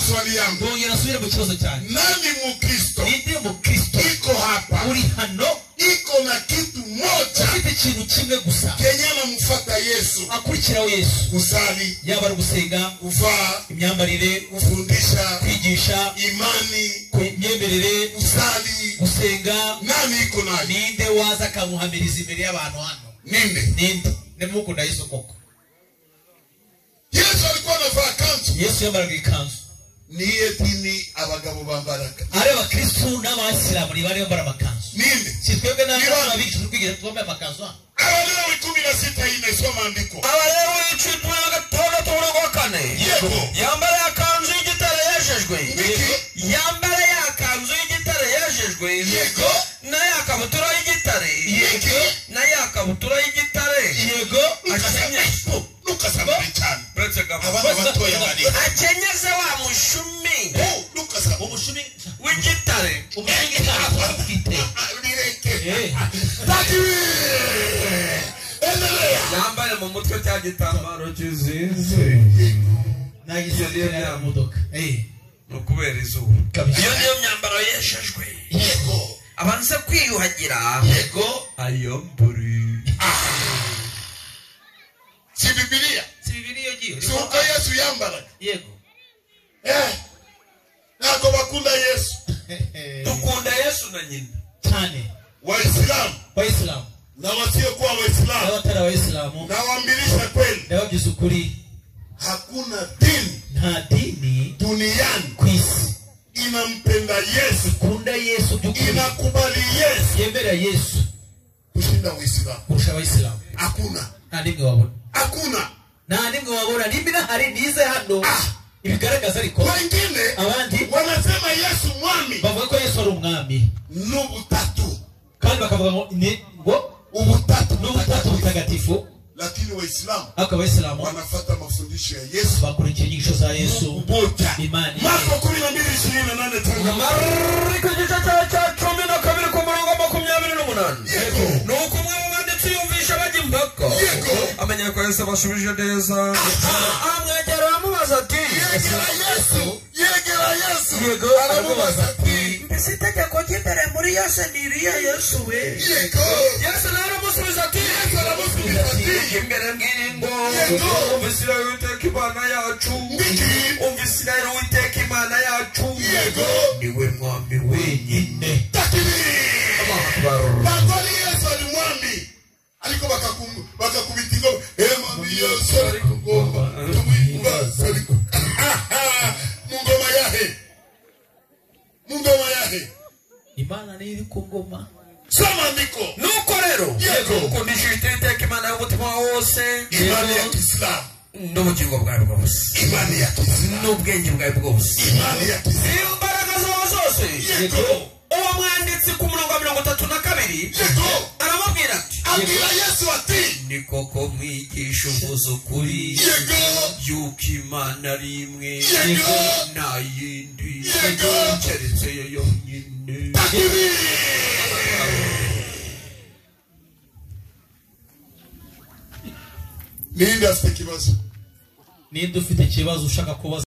swali yangu bongera asubire mu kibazo cyanjye nani mukristo ninde mukristo iko hapa uri hano iko na kitu moja ufite ikintu kimwe gusa kenye anamfuata yesu akurikiraho yesu kusali yaba ari ugusenga kuvaa imyambarire kufundisha kwigisha imani ku myemerere kusali gusenga nani iko nayo ninde waza akamuhamiriza imbere y'abantu hano ninde ninde nimukunda yesu koko yesu alikuwa anavaa kanzu yesu yambaraga ikanzu niye dini abagabo bambaraga ari abakristu n'abayisilamu ntibari bambara amakanzu ninde si twebwe n'abana bigisha turi kwigisha twambaye amakanzu hano abalewi kumi na sita hii naisoma andiko abalewi icumi na gatandatu n'urwa kane yego yambara yakanzu y'igitare yejejwe Niki? yambara yakanzu y'igitare yejejwe Yego. na yakabutura y'igitare Yego. na yakabutura y'igitare yego akenye lukasabari cyane uretse gabo abana batoya bari akenyeze wa mushumi lukasaba ubushumi w'igitare ubushumi ntabwo bufite nireke Eh. takibiri endelea yambaye mu mutwe cya gitambaro kizinze nageze ya modoka eh ni ukubera izuba Kabisa. iyo niyo myambaro yejejwe yego abanza kwiyuhagira yego ayambure si bibiliya si bibiliya igiye si uko yesu yambaraga yego Eh. ntabwo bakunda yesu dukunda yesu na nyina cyane wayisilamu abayisilamu n'abasiyokuwa wayisilamu n'abatari abayisilamu nawambirisha kweli n'abagize ukuri hakuna dini nta dini duniani ku isi inampenda yesu ikunda yesu by'ukuri inakubali yesu yemera yesu kushinda uislamu kurusha abayisilamu hakuna nta n'imwe wabona hakuna nta n'imwe wabona nimba hari nize hano ibigaragaza ariko wengine abandi wanasema yesu mwami bavuga ko yesu ari umwami n'ubutatu kandi bakavuga ngo ni- ngo ubutatu n'ubutatu butagatifu lakini waislamu ariko abayisilamu wanafata mafundisho ya yesu bakurikira inyigisho za yesu moja Imani. marko kumi na mbili ishirini na nane tanga ariko igice cyawe cya cumi na kabiri ku murongo makumyabiri n'umunani Yego. ni uko umwe mu banditsi yumvisha bajya impaka Yego. amenya ko yesu abashubije neza amwegera aramubaza ati yegera yesu yegera yesu yego aramubaza ati mbese itegeko ry'imbere muri yose ni iriya yesu we yego yesu nawe aramusubiza ati yesu aramusubiza ati imbere mw'iringo Yego. umvisira witeka imana yacu ndiki umvisira witeka imana yacu Yego. niwe mwami wenyine takibiri Bakoli Yesu alimwambi aliko bakakum- bakakubitika "Eh, mwami Yesu alikugomba tumwimba saliku mungoma yahe mungoma yahe imana niyo iri ku ngoma soma ndiko nuko rero Yego. ukundisha iteka imana y'umutima wawe wose imani ya Kiislamu n'ubugingo bwawe bwose imani ya Kiislamu n'ubwenge bwawe bwose imani ya Kiislamu imbaraga zawe zose yego uwo mwanditsi ku murongo wa mirongo itatu na kabiri yego aramubwira ati abwira Yesu ati ni koko mwigisha uvuze ukuri yego yuko imana ari imwe Yego. nta yindi Yego. keretse yo yonyine takibiri ninde afite ikibazo ninde ufite ikibazo ushaka kubaza